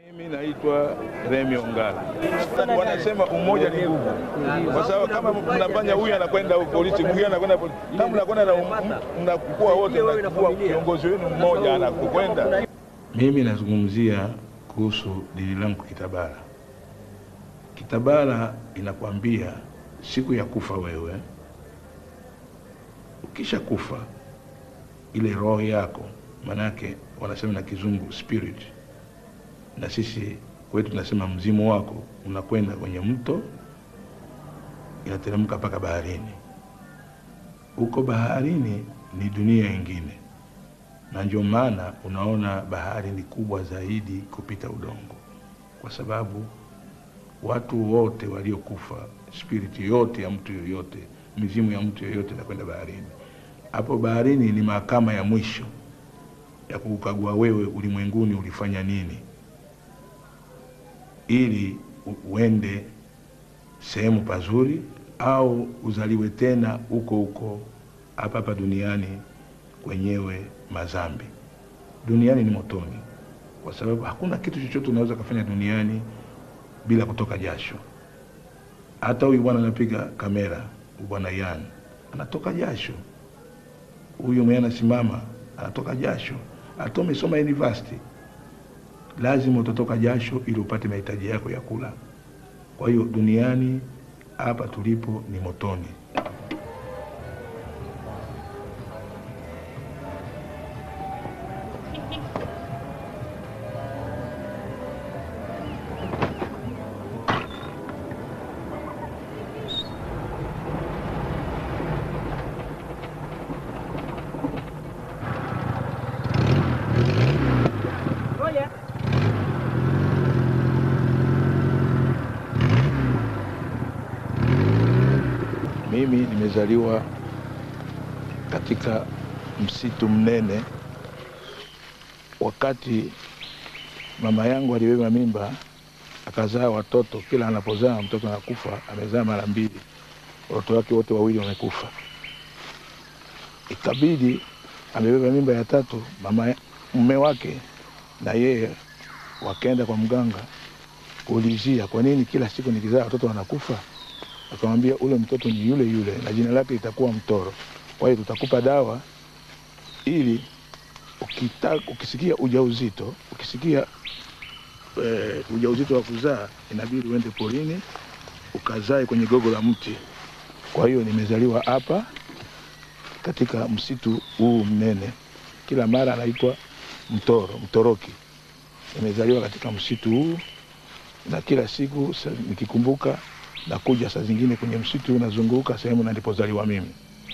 Mimi naitwa Remi Ongala. Wanasema umoja ni nguvu, kwa sababu kama mnafanya huyu anakwenda polisi, mwingine anakwenda polisi, kama mnakwenda na mnakuwa wote, mnakuwa kiongozi wenu mmoja anakokwenda. Mimi nazungumzia kuhusu dini langu Kitabala. Kitabala inakwambia siku ya kufa wewe, ukisha kufa ile roho yako, manake wanasema na kizungu spirit na sisi kwetu tunasema mzimu wako unakwenda kwenye mto, inateremka mpaka baharini. Huko baharini ni dunia ingine, na ndio maana unaona bahari ni kubwa zaidi kupita udongo, kwa sababu watu wote waliokufa, spiriti yote ya mtu yoyote, mizimu ya mtu yoyote inakwenda baharini. Hapo baharini ni mahakama ya mwisho ya kukagua wewe ulimwenguni ulifanya nini ili uende sehemu pazuri au uzaliwe tena huko huko hapa hapa duniani kwenyewe mazambi. Duniani ni motoni, kwa sababu hakuna kitu chochote unaweza kufanya duniani bila kutoka jasho. Hata huyu bwana anapiga kamera, bwana Yan anatoka jasho, huyu mwenye anasimama anatoka jasho, hata umesoma university lazima utatoka jasho ili upate mahitaji yako ya kula. Kwa hiyo duniani hapa tulipo ni motoni. Mimi nimezaliwa katika msitu mnene. Wakati mama yangu alibeba mimba akazaa watoto, kila anapozaa mtoto anakufa. Amezaa mara mbili, watoto wake wote wawili wamekufa. Ikabidi amebeba mimba ya tatu, mama mume wake na yeye wakaenda kwa mganga kuulizia, kwa nini kila siku nikizaa watoto wanakufa? akamwambia ule mtoto ni yule yule na jina lake litakuwa Mtoro. Kwa hiyo tutakupa dawa ili ukita, ukisikia ujauzito ukisikia e, ujauzito wa kuzaa inabidi uende porini ukazae kwenye gogo la mti. Kwa hiyo nimezaliwa hapa katika msitu huu mnene, kila mara anaitwa Mtoro, Mtoroki. Nimezaliwa katika msitu huu na kila siku nikikumbuka nakuja saa zingine kwenye msitu unazunguka sehemu na nilipozaliwa mimi.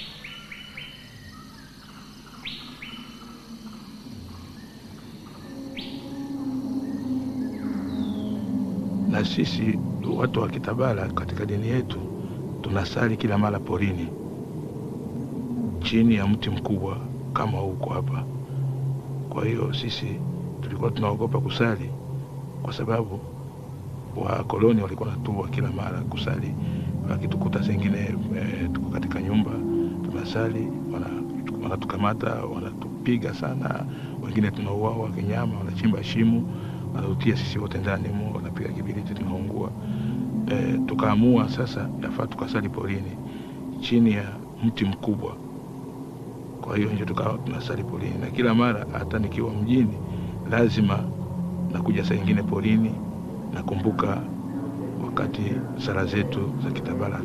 Na sisi watu wa Kitabala katika dini yetu tunasali kila mara porini, chini ya mti mkubwa kama huko hapa. Kwa hiyo sisi tulikuwa tunaogopa kusali kwa sababu wakoloni walikuwa natua kila mara kusali, wakitukuta sengine e, tuko katika nyumba tunasali, wanatukamata wana wanatupiga sana, wengine tunauawa kinyama, wanachimba shimo wanatutia sisi wote ndani mu, wanapiga kibiriti tunaungua. E, tukaamua sasa yafaa tukasali porini chini ya mti mkubwa. Kwa hiyo ndio tukawa tunasali porini, na kila mara hata nikiwa mjini lazima nakuja saa ingine porini nakumbuka wakati sala zetu za Kitabala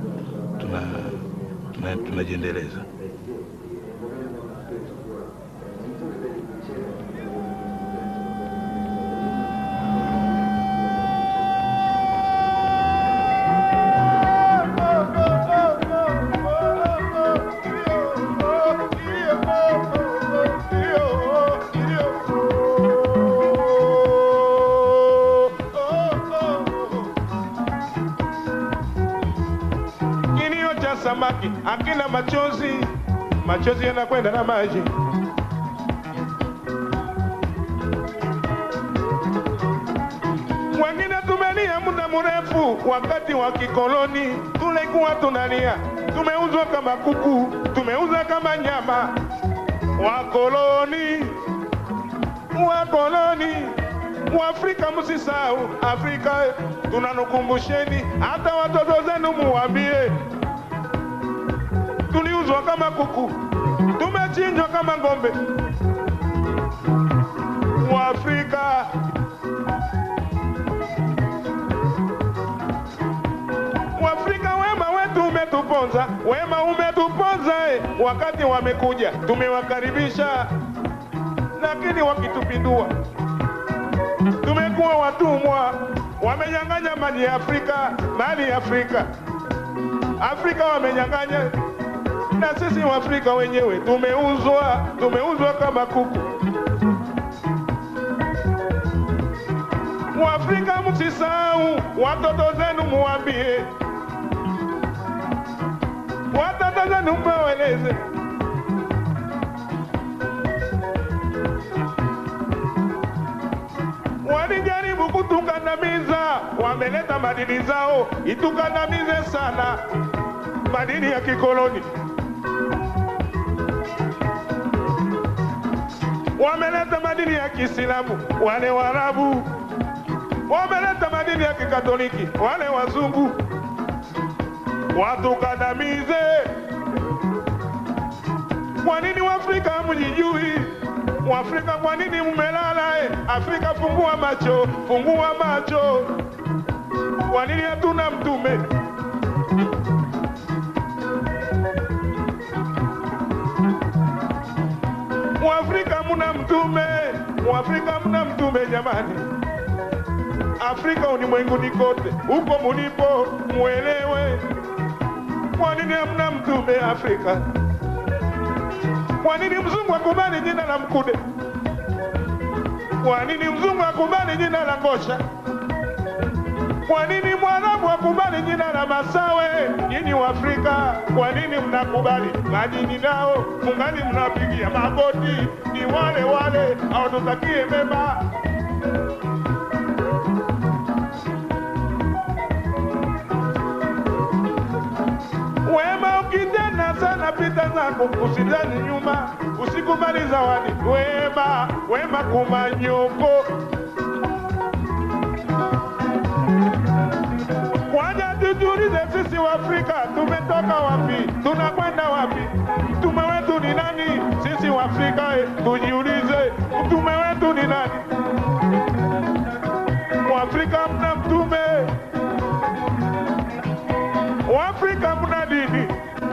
tunajiendeleza tuna, tuna, tuna samaki akina machozi, machozi yanakwenda na maji. Wengine tumelia muda mrefu, wakati wa kikoloni tulikuwa tunalia, tumeuzwa kama kuku, tumeuza kama nyama. Wakoloni, wakoloni Waafrika msisahau Afrika, tunanukumbusheni hata watoto zenu muwambie, tuliuzwa kama kuku, tumechinjwa kama ng'ombe. Waafrika Waafrika, wema wetu umetuponza, wema umetuponza eh. Wakati wamekuja tumewakaribisha, lakini wakitupindua tumekuwa watumwa, wamenyang'anya mali ya Afrika, mali ya Afrika. Afrika wamenyang'anya, na sisi Waafrika wenyewe tumeuzwa, tumeuzwa kama kuku. Waafrika msisahau, watoto zenu muwambie, watoto zenu mweleze walijaribu kutukandamiza, wameleta madini zao itukandamize sana, madini ya kikoloni. Wameleta madini ya Kiislamu wale Waarabu, wameleta madini ya Kikatoliki wale wazungu, watukandamize. Kwa nini Waafrika hamjijui? Waafrika kwa nini mmelala? eh? Afrika fungua macho, fungua macho. Kwa nini hatuna mtume? Waafrika muna mtume, Waafrika muna mtume jamani. Afrika ulimwenguni kote, huko mulipo muelewe, kwa nini hamna mtume Afrika? Kwa nini mzungu akubali jina la Mkude? Kwa nini mzungu akubali jina la Ngosha? Kwa nini mwarabu akubali jina la Masawe? Nyinyi wa Afrika, kwa nini mnakubali majini nao mungali mnapigia magoti? Ni wale wale hawatutakie mema. Wema ukitenda sana pita zako, usidani nyuma, usikubali zawadi. Wema, wema kumanyoko. Kwanja tujiulize sisi wa Afrika tumetoka wapi? Tunakwenda wapi? Mtume wetu ni nani? Sisi wa Afrika eh, tujiulize mtume wetu ni nani? Waafrika mna mtume, Waafrika mna dini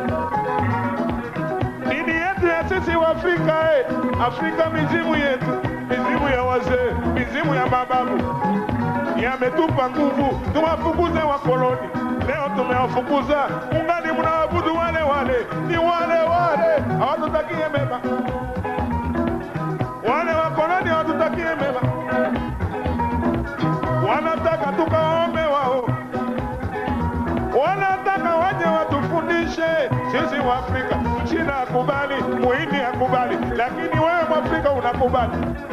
dini yetu ya sisi wa Afrika eh. Afrika mizimu yetu, mizimu ya wazee, mizimu ya mababu yametupa nguvu, tuwafukuze wakoloni. Leo tumewafukuza, ungali mnaabudu wale wale, ni wale wale, hawatutakie mema. Wale wakoloni hawatutakie mema, wanataka tukaombe wao, wanataka waje watufundishe sisi wa Afrika. Mchina akubali, muhindi akubali, lakini wewe mwafrika unakubali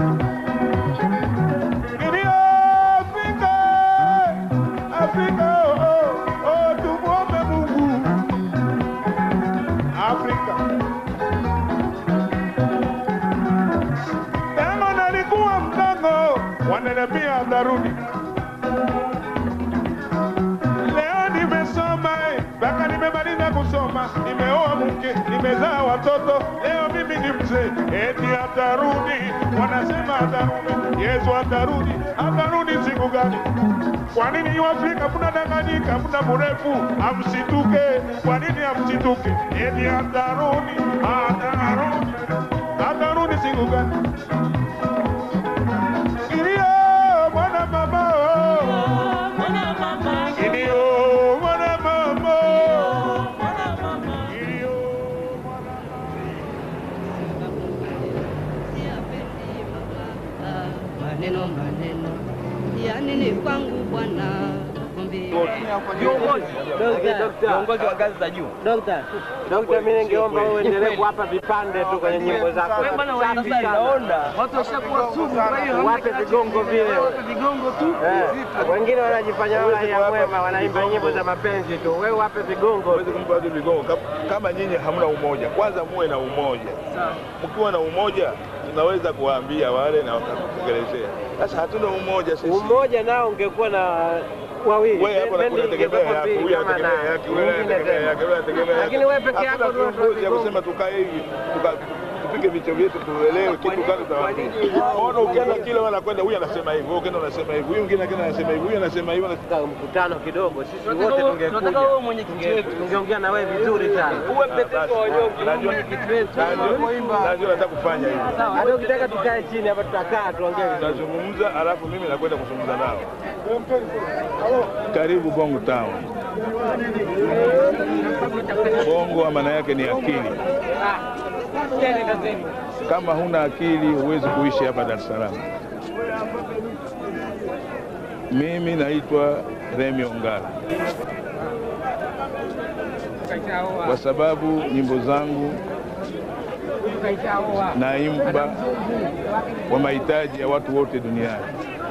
Ndio Afrika, Afrika, oh, oh, oh, tumuombe Mungu. Afrika tangu nalikuwa mdogo, wananiambia atarudi. Leo nimesoma eh, mpaka nimemaliza kusoma, nimeoa mke, nimezaa watoto, leo mimi ni mzee, eti atarudi. Wanasema atarudi, Yesu atarudi. Atarudi siku gani? Kwa nini Waafrika mnadanganyika, mna mrefu, amsituke? Kwa nini amsituke? Eti atarudi, atarudi, atarudi siku gani? Kilio mwana mama, oh. Kilio mwana mama, kilio mwana maneno maneno ya nini kwangu bwana viongozi wa ngazi za juu. Dokta, dokta, mimi ningeomba wewe uendelee kuwapa vipande tu kwenye nyimbo zako. Safi sana. Naona Watu washakuwa sugu, kwa hiyo wape vigongo vile. Wape vigongo tu. Eh, wengine wanajifanya wala ya mwema, wanaimba nyimbo za mapenzi tu. Wewe wape vigongo. Huwezi kumpa watu vigongo kama- kama nyinyi hamna umoja. Kwanza muwe na umoja. Mkiwa na umoja, tunaweza kuwaambia wale na wakatekelezea. Sasa hatuna umoja sisi. Umoja nao ungekuwa na wawili. Wewe hapo Bendi unategemea ingekuwa yako, mbili huyu kama anategemea na- yake, yule mwingine anategemea tena. yake, yule anategemea yake. Lakini wewe peke yako Hakuna ndio kiongozi ya unatoa kusema tukae hivi tuka- tupige vichwa vyetu tuelewe kitu gani tutawaambia. Ona ukienda kile wanakwenda huyu anasema hivi, wewe ukienda unasema hivi, huyu mwingine akienda anasema hivi, huyu anasema hivi. anasema- Katika mkutano kidogo, sisi Tunataka wote wewe- tunataka tungekuja, wewe mwenyekiti wetu. tungeongea na wewe vizuri sana. Uwe mtetezi wa wanyonge, uwe Najua- mwenyekiti wetu. najua- Najua nataka kufanya hivi. Hata ukitaka tukae chini hapa tutakaa tuongee vizuri. Tutazungumza alafu mimi nakwenda kuzungumza nao. Karibu Bongo Town. Bongo maana yake ni akili. Kama huna akili huwezi kuishi hapa Dar es Salaam. Mimi naitwa Remi Ongala kwa sababu nyimbo zangu naimba kwa mahitaji ya watu wote duniani.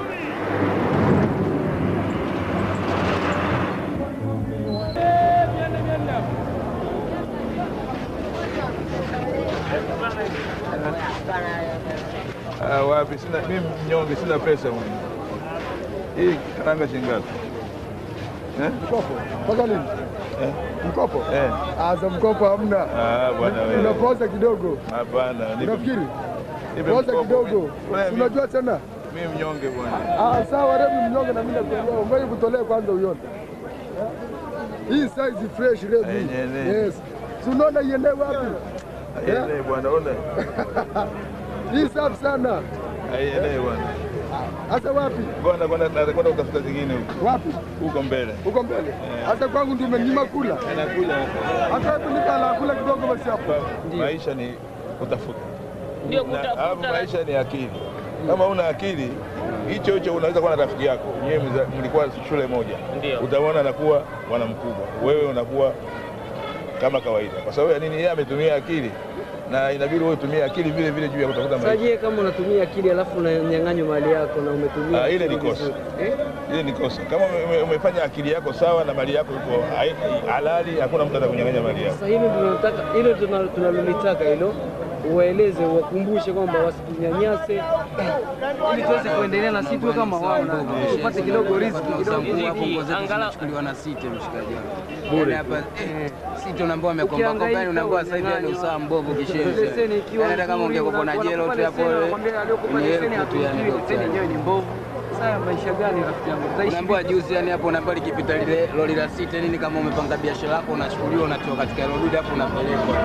Ah, wapi? Sina mimi mnyonge, sina pesa mwenye. Hii karanga shilingi ngapi? Eh? Mkopo mpaka lini? Eh? Mkopo Eh. asa mkopo hamna, Ah, bwana wewe. unapoza kidogo. Hapana, nipe- Unafikiri nipe poza mkopo. kidogo, Wewe, Si unajua tena. Mimi mnyonge bwana. Ah, sawa, Remi mnyonge na mimi nakuelewa. Ngoja kutolee kwanza uione hii size fresh Remi. Yenyewe. Yes, si unaona iende wapi? Aielewe bwana, ona. Hii safi sana. Aielewe bwana. Hasa wapi? Bwana kwenda nakwenda kutafuta zingine huko. Wapi? Huko mbele. Huko mbele. Hasa kwangu ndio umenyima kula. Anakuja. Hata hebu nikala kula kidogo basi hapo. Maisha ni kutafuta. Ndio Na kutafuta. alafu maisha ni akili. Kama una akili hicho hicho unaweza kuwa na rafiki yako nyewe mza- mlikuwa shule moja, Ndio. utaona anakuwa bwana mkubwa, wewe unakuwa kama kawaida. Kwa sababu ya nini? Yeye ametumia akili na inabidi wewe utumie akili vile vile juu ya kutafuta maisha. Sajie kama unatumia akili alafu unanyang'anywa mali yako na umetumia Ah, ile akili ni kosa. vizuri. Eh? Ile ni kosa. Kama ume- umefanya akili yako sawa na mali yako iko hai- halali, hakuna mtu atakunyang'anya mali yako. Sasa hilo tunataka hilo tuna- tunalolitaka hilo uwaeleze uwakumbushe kwamba wasitunyanyase ili tuweze kuendelea na sisi tuwe kama wao na tupate kidogo riziki kidogo. Angalau chukuliwa na site mshikaji wangu. Bure. Yaani hapa eh, site unaambiwa amekomba komba Ukihangaika, yani unaambiwa sasa hivi yani unyang'anywa. usawa mbovu Leseni kishenzi. ikiwa Yaani hata kama nzuri, ungekuwa na wanakupa jelo tu hapo leseni, wanakwambia aliokupa kwenye leseni elfu tu yani hatuijui, leseni yenyewe ni mbovu. Sasa maisha gani rafiki yangu? Tutaishi Unaambiwa juzi yani hapo unaambiwa likipita lile lori la site nini kama umepanga biashara yako unachukuliwa unatoka katika hilo dude hapo unapelekwa.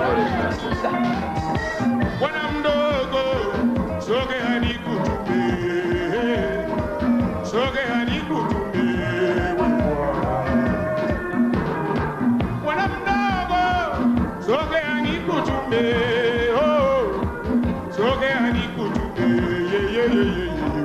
Bwana mdogo, sogea nikutume, sogea nikutume. Bwana mdogo, sogea nikutume, oh, sogea nikutume, ye, ye, ye, ye, ye.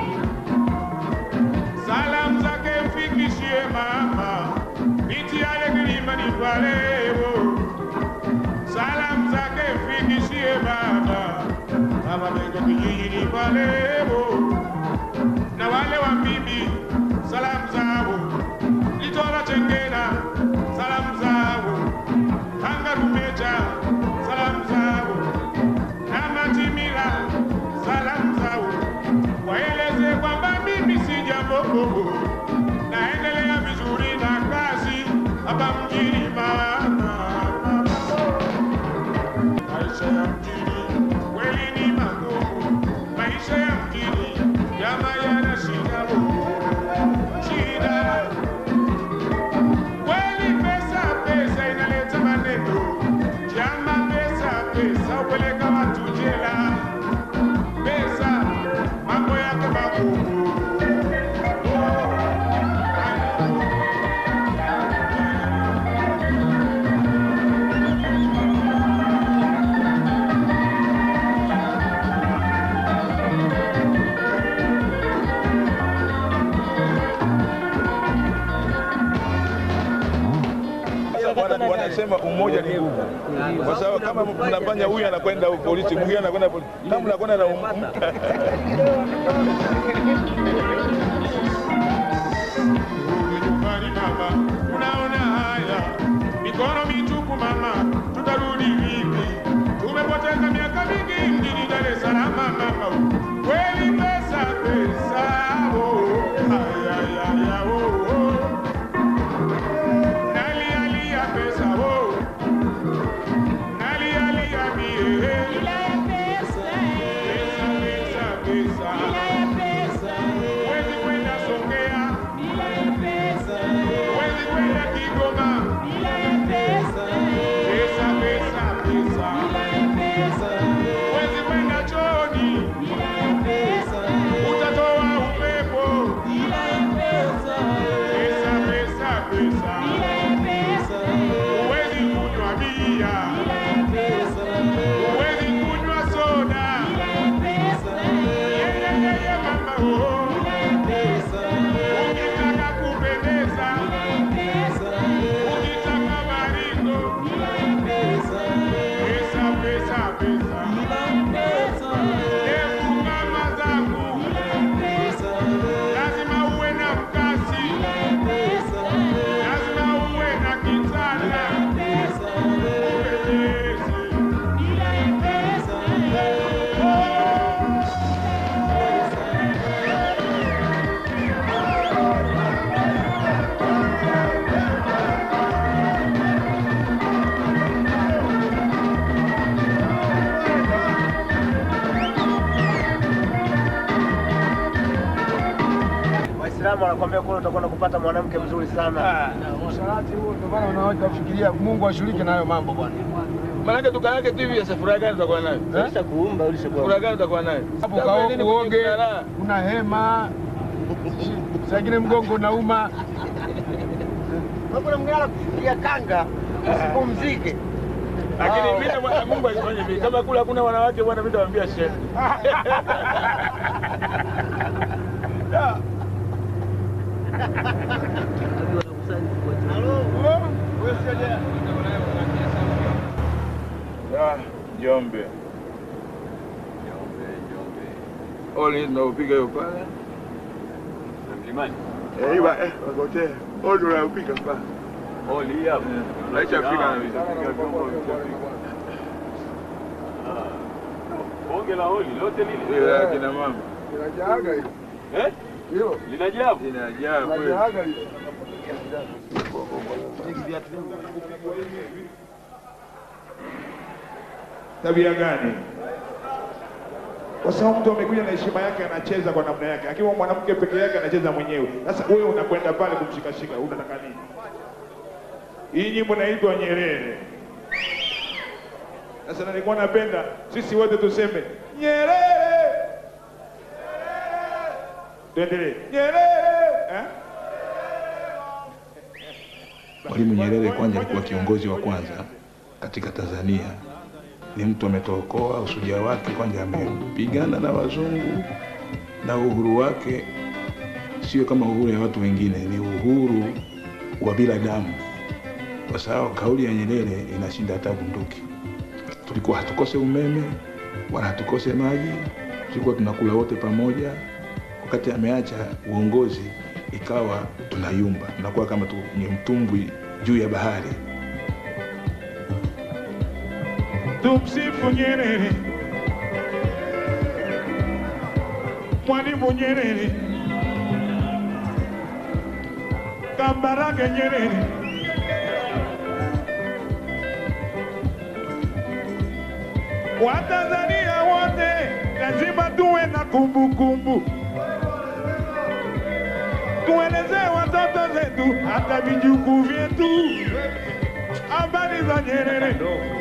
Salamu zake mfikishie mama, nitiale kilimani pale, oh. Salamu zake mfikishie baba, baba Mengo kijijini Palebo, na wale wa bibi, salamu zao Litola Chengena, salamu zao Tanga Rumecha, salamu zao na Matimila, salamu zao waeleze kwamba mimi si jambo bobo, naendelea vizuri na kazi hapa mjini mama maisha ya mjini kweli ni magumu, maisha ya mjini jama yana shida bo, shida kweli. Pesa pesa inaleta maneno, jama, pesa pesa upeleka watu jela, pesa mambo yake magumu. Sasa wana- wanasema umoja ni nguvu, kwa sababu kama mnafanya huyu anakwenda polisi, mwingine anakwenda polisi, kama mnakwenda na um- Rudi nyumbani mama, unaona haya mikono mitupu mama, tutarudi vipi? Tumepoteza miaka mingi mjini Dar es Salaam huwezi kunywa bia, huwezi kunywa soda. Yeye yeye mama oh, ukitaka kupendeza, ukitaka maringo, pesa pesa pesa, hebu mama zangu, lazima uwe na mkasi, lazima uwe na kitanda, upendeze. Waislamu wanakuambia kule utakwenda kupata mwanamke mzuri sana. Usharati huo ndio maana wanawake wafikiria Mungu ashiriki na hayo mambo bwana. Maanake tukaake tu hivi sasa furaha gani utakuwa nayo? kuumba ulishakuwa. Furaha gani utakuwa nayo? Hapo Sababu kao nini uoge, kujifunza raha? una hema. Saa ingine mgongo unauma. Kuna mwingine anakufikiria kanga usipumzike. Lakini mimi na Mungu alifanya hivi. Kama kule hakuna wanawake bwana, mimi nitawaambia shehe. Ah, Njombe. Oli tunaupiga hiyo pale. Eh, iwa eh, wagote. Oli tunaupiga pale. Oli hapo. Laisha Afrika na visa. Bonge la oli lote lile. Ile ya kina mama. Inajaaga hiyo. Eh? Hilo. Linajaa. Inajaa kweli. Inajaaga hiyo. Tabia gani? Kwa sababu mtu amekuja na heshima yake, anacheza kwa namna yake. Akiwa mwanamke peke yake, anacheza mwenyewe. Sasa wewe unakwenda pale kumshikashika, unataka nini? Hii nyimbo inaitwa Nyerere. Sasa nilikuwa napenda sisi wote tuseme Nyerere, tuendelee Nyerere eh? Mwalimu Nyerere kwanza alikuwa kiongozi wa kwanza katika Tanzania. Ni mtu ametookoa usuja wake, kwanza amepigana na wazungu na uhuru wake sio kama uhuru ya watu wengine, ni uhuru wa bila damu, kwa sababu kauli ya Nyerere inashinda hata bunduki. Tulikuwa hatukose umeme wala hatukose maji, tulikuwa tunakula wote pamoja. Wakati ameacha uongozi, ikawa tunayumba, tunakuwa kama tu ni mtumbwi juu ya bahari. Tumsifu Nyerere, Mwalimu Nyerere, Kambarage Nyerere. Watanzania wote lazima tuwe na kumbukumbu, tuelezee watoto zetu hata vijukuu vyetu habari za Nyerere.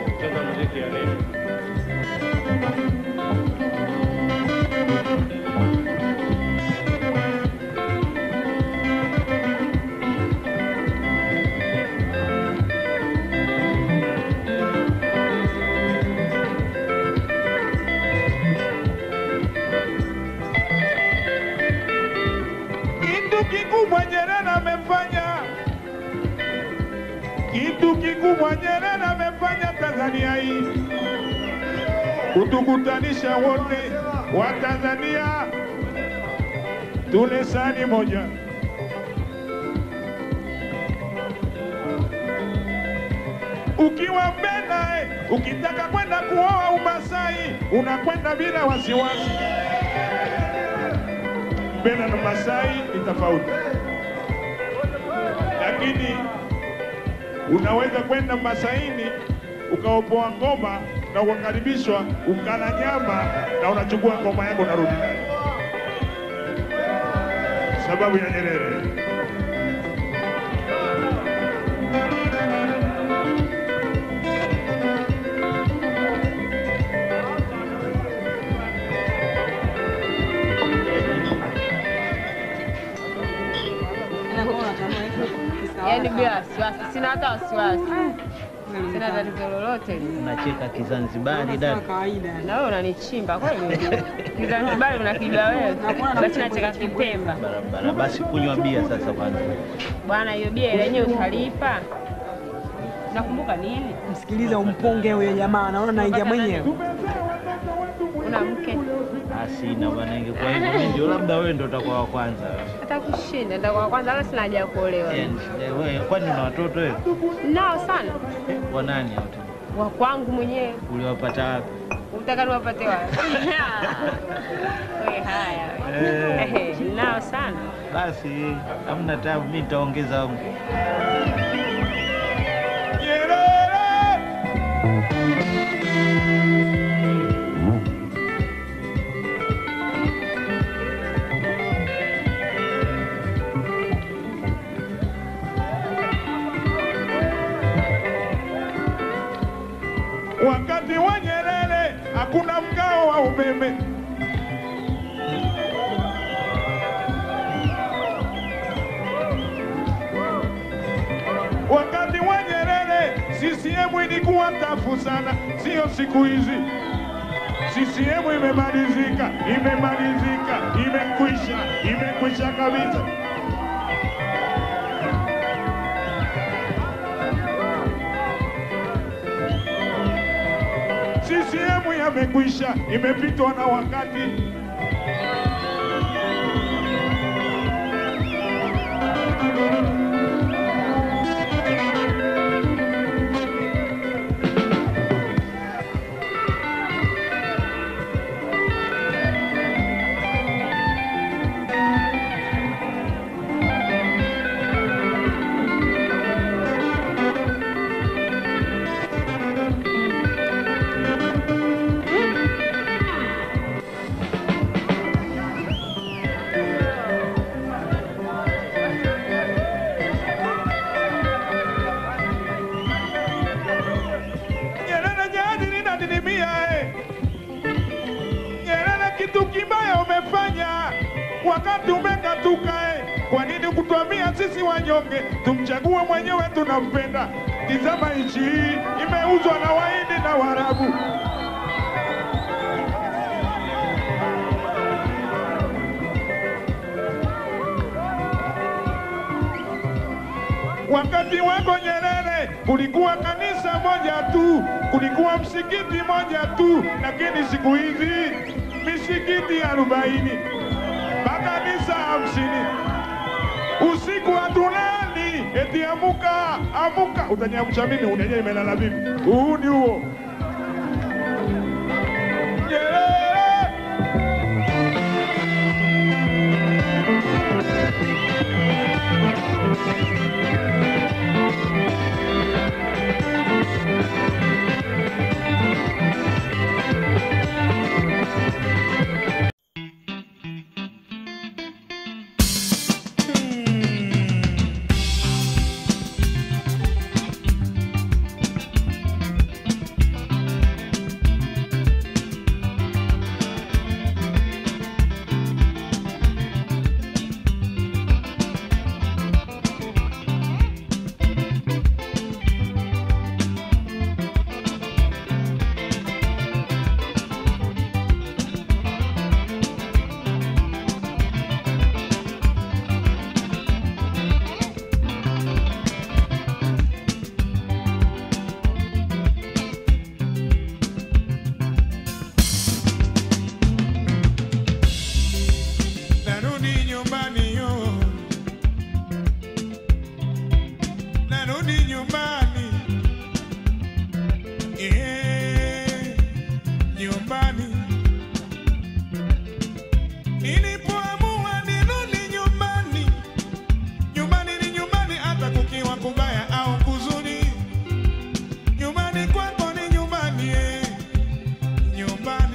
Kitu kikubwa Nyerere amefanya, kitu kikubwa Nyerere amefanya Tanzania hii, kutukutanisha wote wa Tanzania tule sahani moja. Ukiwa Mbena, eh, ukitaka kwenda kuoa Umasai unakwenda bila wasiwasi. Mbena na Masai ni tofauti, lakini unaweza kwenda Masaini ukaopoa ngoma na ukakaribishwa ukala nyama na unachukua ngoma yako unarudi nayo, sababu ya Nyerere. Yaani bila wasiwasi, sina hata wasiwasi, sina tatizo lolote. Unacheka Kizanzibari dada. Na wewe unanichimba kweli? Kizanzibari unakijua wewe, basi nacheka Kipemba. Barabara. Basi kunywa bia sasa kwanza. Bwana, hiyo bia ile yenyewe utalipa. Nakumbuka nini? Msikilize umponge huyo jamaa, naona naingia mwenyewe. Una mke Ah, sina bwana, ingekuwa hivyo mimi ndio labda wewe ndio utakuwa wa kwanza. hata kushinda, ndio kwa kwanza, hata sina haja ya kuolewa. Eh, eh, wewe kwani una watoto wewe? Nao sana Wa nani hao? wa kwangu mwenyewe, Uliwapata wapi? utaka niwapate wapi? Wewe haya wewe. Eh. nao sana. Basi hamna tabu, mimi nitaongeza wangu. Wakati wa Nyerere hakuna mgao wa umeme. Wakati wa Nyerere CCM ilikuwa tafu sana, sio siku hizi. CCM imemalizika, imemalizika, imekwisha, imekwisha kabisa. CCM yamekwisha, imepitwa na wakati. Nyerere jadi linadidimia eh. Nyerere kitu kibaya umefanya wakati umekatuka eh. Kwa nini kutuambia sisi wanyonge tumchague mwenyewe tunampenda? Tizama nchi hii imeuzwa na Wahindi na Waarabu. Wakati wako Nyerere kulikuwa kanisa moja tu, kulikuwa msikiti moja tu, lakini siku hizi misikiti arobaini makanisa hamsini. Usiku hatulali, eti amuka, amuka. Utaniamsha mimi? Unajua imelala vipi? Huu ni huo Nyerere. Narudi nyumbani yo, narudi nyumbani eh, nyumbani. Nilipoamua nirudi nyumbani, nyumbani ni nyumbani, hata kukiwa kubaya au kuzuri, nyumbani kwako ni nyumbani eh, nyumbani.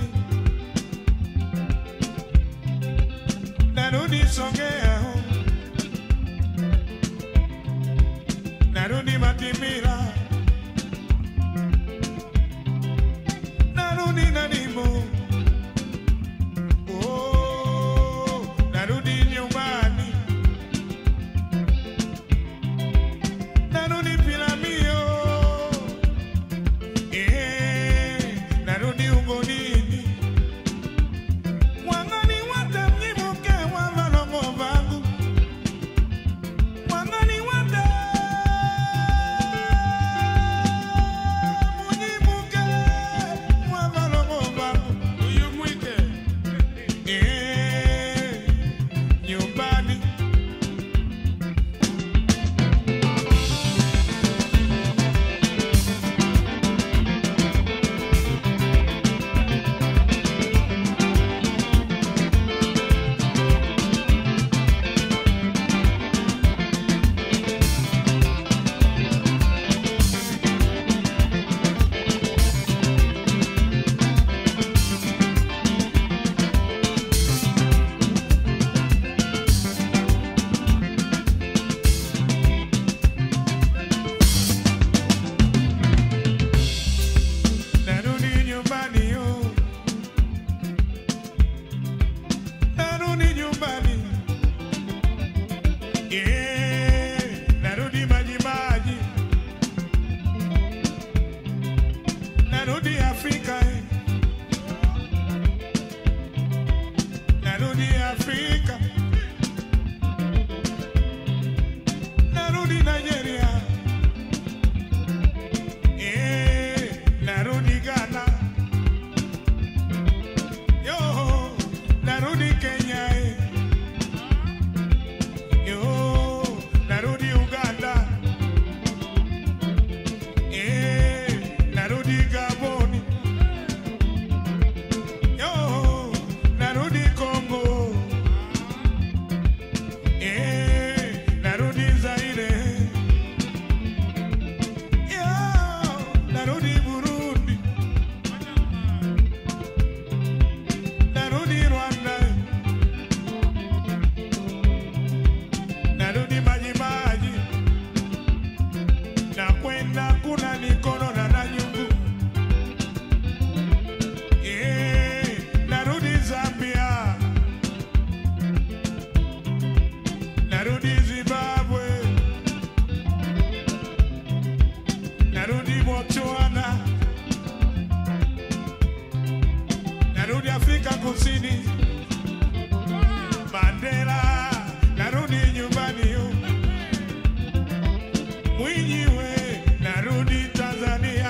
narudi Songea, narudi Matimira, narudi Nadimu, oh, narudi nyumbani, narudi narudi Botswana, narudi Afrika Kusini, Mandela, narudi nyumbani yu. Mwinyi we, narudi Tanzania,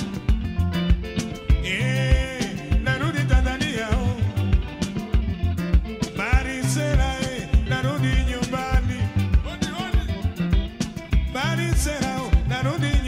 eh, narudi Tanzania oh. Marisela, eh, narudi nyumbani, Marisela, oh, narudi